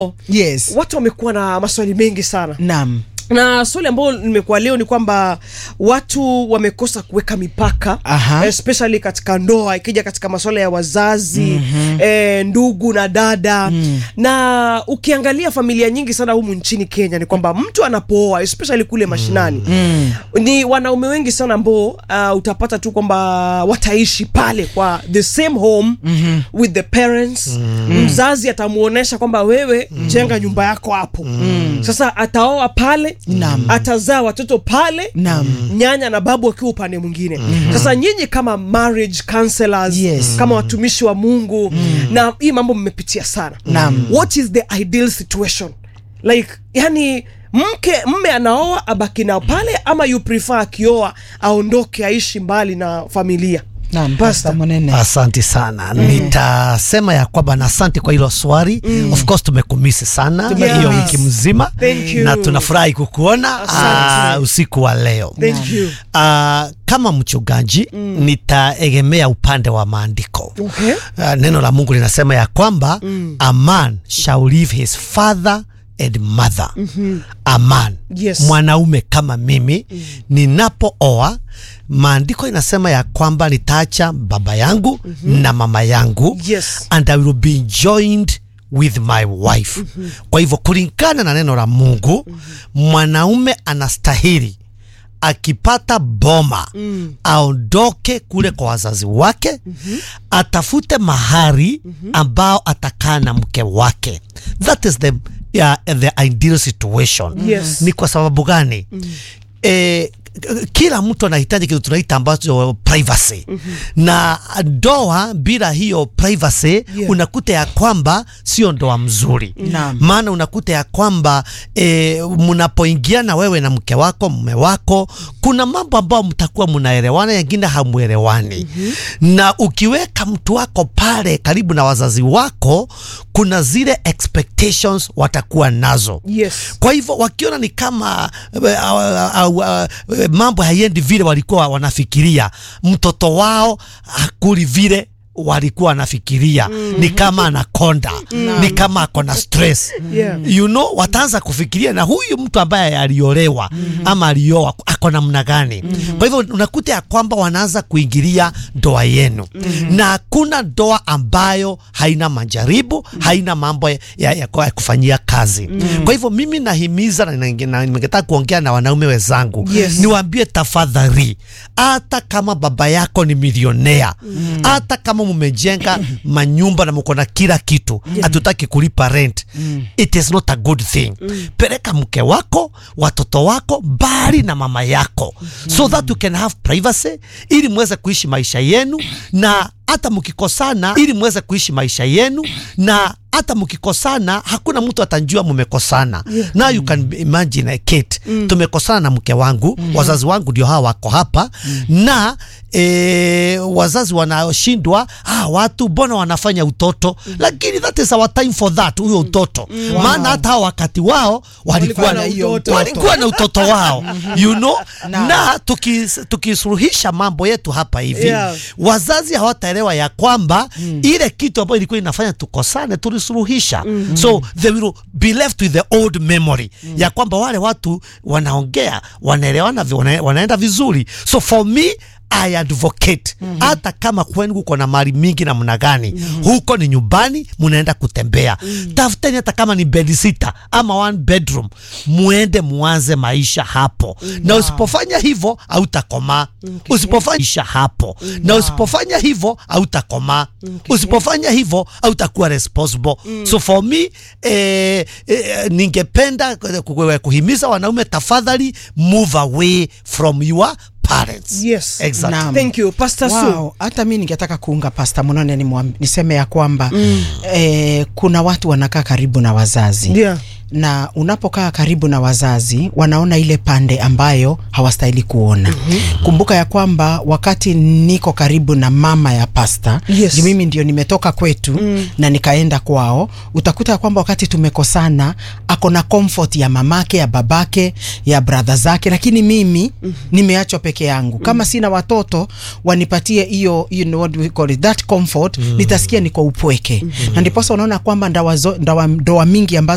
Yes. watu wamekuwa na maswali mengi sana Naam. na swali ambayo nimekuwa leo ni kwamba watu wamekosa kuweka mipaka Aha. especially katika ndoa ikija katika masuala ya wazazi mm-hmm. eh, ndugu na dada mm. na ukiangalia familia nyingi sana humu nchini Kenya ni kwamba mtu anapooa especially kule mashinani mm. ni wanaume wengi sana ambao uh, utapata tu kwamba wataishi pale kwa the same home mm-hmm. with the parents mm. mzazi atamuonesha kwamba wewe mm. jenga nyumba yako hapo mm. sasa ataoa pale Naam. atazaa watoto pale Naam. nyanya na babu wakiwa upande mwingine mm-hmm. sasa nyinyi kama marriage counselors Yes. kama watumishi wa mungu mm. na hii mambo mmepitia sana Naam. what is the ideal situation like yani mke mme anaoa abaki nao pale ama you prefer akioa aondoke aishi mbali na familia Naam, Pastor. Pastor Monene. Asante sana mm. Nitasema ya kwamba na asante kwa hilo swali mm. Of course tumekumisi sana Tumekumiss. hiyo wiki mzima Thank you. na tunafurahi kukuona Asante. uh, usiku wa leo thank you uh, kama mchungaji mm. nitaegemea upande wa maandiko okay. uh, neno la Mungu linasema ya kwamba mm. a man shall leave his father and mother mm-hmm. a man Yes. mwanaume kama mimi mm. ninapooa maandiko inasema ya kwamba nitaacha baba yangu mm-hmm. na mama yangu Yes. and I will be joined with my wife mm-hmm. kwa hivyo kulingana na neno la Mungu mm-hmm. mwanaume anastahili akipata boma mm. aondoke kule kwa wazazi wake mm-hmm. atafute mahari mm-hmm. ambao atakaa na mke wake that is the, yeah, the ideal situation Yes. ni kwa sababu gani mm. e, kila mtu anahitaji kitu tunaita ambacho privacy mm-hmm. na ndoa bila hiyo privacy Yeah. unakuta ya kwamba sio ndoa mzuri Naam. maana unakuta ya kwamba e, mnapoingiana wewe na mke wako mume wako kuna mambo ambayo mtakuwa mnaelewana yengine hamuelewani mm-hmm. na ukiweka mtu wako pale karibu na wazazi wako kuna zile expectations watakuwa nazo yes kwa hivyo wakiona ni kama uh, uh, uh, uh, mambo haiendi vile walikuwa wanafikiria, mtoto wao hakuli vile walikuwa wanafikiria mm. ni kama anakonda mm. ni kama ako na stress Yeah. you know, wataanza kufikiria na huyu mtu ambaye aliolewa mm-hmm. ama alioa ako namna gani mm-hmm. kwa hivyo unakuta ya kwamba wanaanza kuingilia ndoa yenu mm-hmm. na hakuna ndoa ambayo haina majaribu mm-hmm. haina mambo ya, ya, ya, ya kufanyia kazi mm-hmm. kwa hivyo mimi nahimiza na ninge- na ningetaka kuongea na wanaume wenzangu Yes. niwaambie tafadhali, hata kama baba yako ni milionea, hata kama mumejenga manyumba na mko na kila kitu, hatutaki kulipa rent, it is not a good thing. Peleka mke wako, watoto wako mbali na mama yako, so that you can have privacy, ili muweze kuishi maisha yenu na hata mkikosana, ili muweze kuishi maisha yenu na hata mkikosana hakuna mtu atajua mumekosana. Yeah. Now you can imagine Kate, mm. tumekosana na mke wangu mm. wazazi wangu ndio hawa wako hapa mm. na e, wazazi wanaoshindwa ah, watu mbona wanafanya utoto mm. lakini that is our time for that, huyo utoto mm. maana hata hao wakati wao walikuwa Walikuwa na na hiyo utoto. walikuwa na utoto wao you know Na- na tukis- tukisuluhisha mambo yetu hapa hivi Yeah. wazazi hawataelewa ya kwamba mm. ile kitu ambayo ilikuwa inafanya tukosane tulisuluhisha mm-hmm. so they will be left with the old memory mm. ya kwamba wale watu wanaongea wanaelewana vi- wana, wanaenda vizuri so for me I advocate hata mm-hmm. kama kwenu kuko na mali mingi namna gani mm-hmm. huko ni nyumbani munaenda kutembea mm-hmm. tafuteni hata kama ni bed sita ama one bedroom muende muanze maisha hapo mm-hmm. na usipofanya hivyo hautakomaa okay. usipofanya maisha hapo mm-hmm. na usipofanya hivyo hautakomaa okay. usipofanya hivyo hautakuwa responsible mm. so for me eh, eh, ningependa ku- ku- kuhimiza wanaume tafadhali move away from your parents Yes. exactly. Naam. thank you pastor Sue. Wow, hata mi ningetaka kuunga Pasta Monone nimwam- niseme ya kwamba mm. eh, kuna watu wanakaa karibu na wazazi Yeah. na unapokaa karibu na wazazi wanaona ile pande ambayo hawastahili kuona. mm-hmm. Kumbuka ya kwamba wakati niko karibu na mama ya pasta Yes. juu mimi ndio nimetoka kwetu mm. na nikaenda kwao, utakuta ya kwamba wakati tumekosana ako na comfort ya mamake ya babake ya brother zake, lakini mimi mm. nimeachwa peke yangu. Kama sina watoto wanipatie hiyo you know what we call it that comfort, nitasikia niko upweke, na ndiposa unaona kwamba ndawa, zo- ndawa, ndoa mingi ambazo